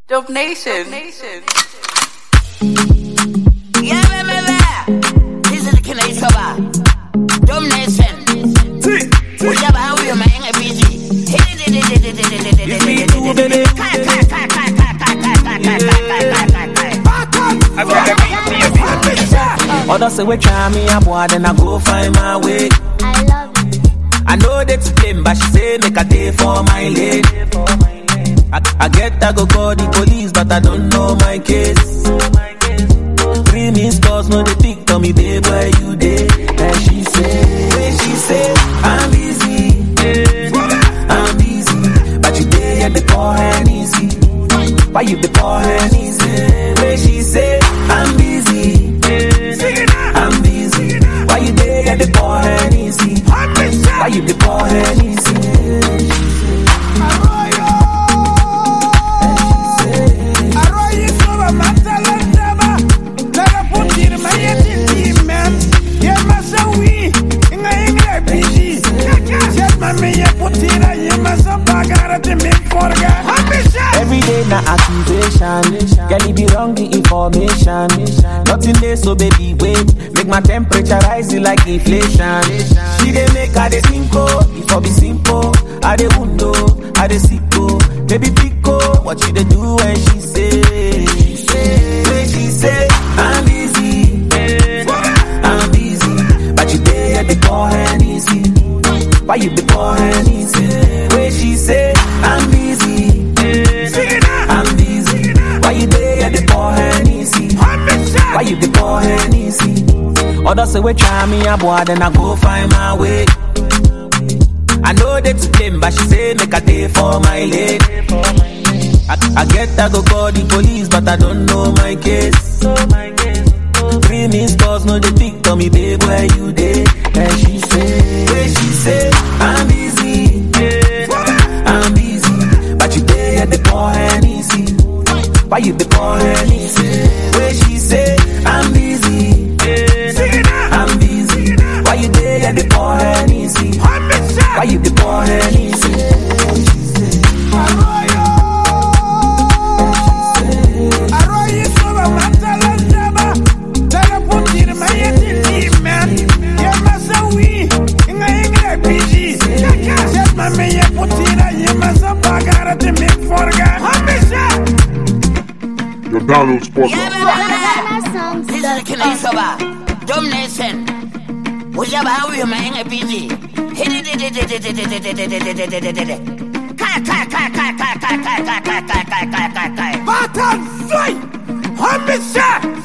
Dope Nation. Nation. Yeah, baby, baby. This is the killer is over. Dumb nation. What's up, how are you, man? I'm busy. Others say we try me a boy, then I go find my way. I love it. I know they to blame, but she say make a day for my lady. I, I get I go call the police, but I don't know my case. Three missed calls, no they pick tell me babe where you dey. And she say, where she say, I'm busy, I'm busy, but you dey at the poor and easy. Why you the poor and easy? Where she say, I'm busy, I'm busy, why you dey at the poor and easy? Why you the poor and easy? Every day na accusation. Girl, it be wrong the information. Nothing there, so baby wait. Make my temperature rise like inflation. She dey make her dey simple, if I be simple. I dey undo, I dey sicko. Baby pico, what she dey do when she say? She say, when she say, I'm busy, I'm busy, but you dey at the poor and easy. Why you the poor and easy? When she say, I'm busy. I'm busy. Why you there at the poor and easy? Why you the poor and easy? Others say we try me a boy, then I go find my way. I know they to blame, but she say make a day for my lady. I, I get I go call the police, but I don't know my case. Three missed calls, no they pick tell me babe where you dey. And she say, where she say, I'm busy, I'm busy, but you dey at the poor and easy. Why you the poor and easy? Where she say, I'm busy, I'm busy, why you dey at the poor and easy? Why you the poor and easy? Your download spot. Yeah, My baby, songs This is the killer is over. Dumb nation. What's up, how are you, man? I'm busy. Kai, kai, kai, kai, kai, kai, kai, kai, kai, kai, kai, kai, kai. Batan Fly! Homicide!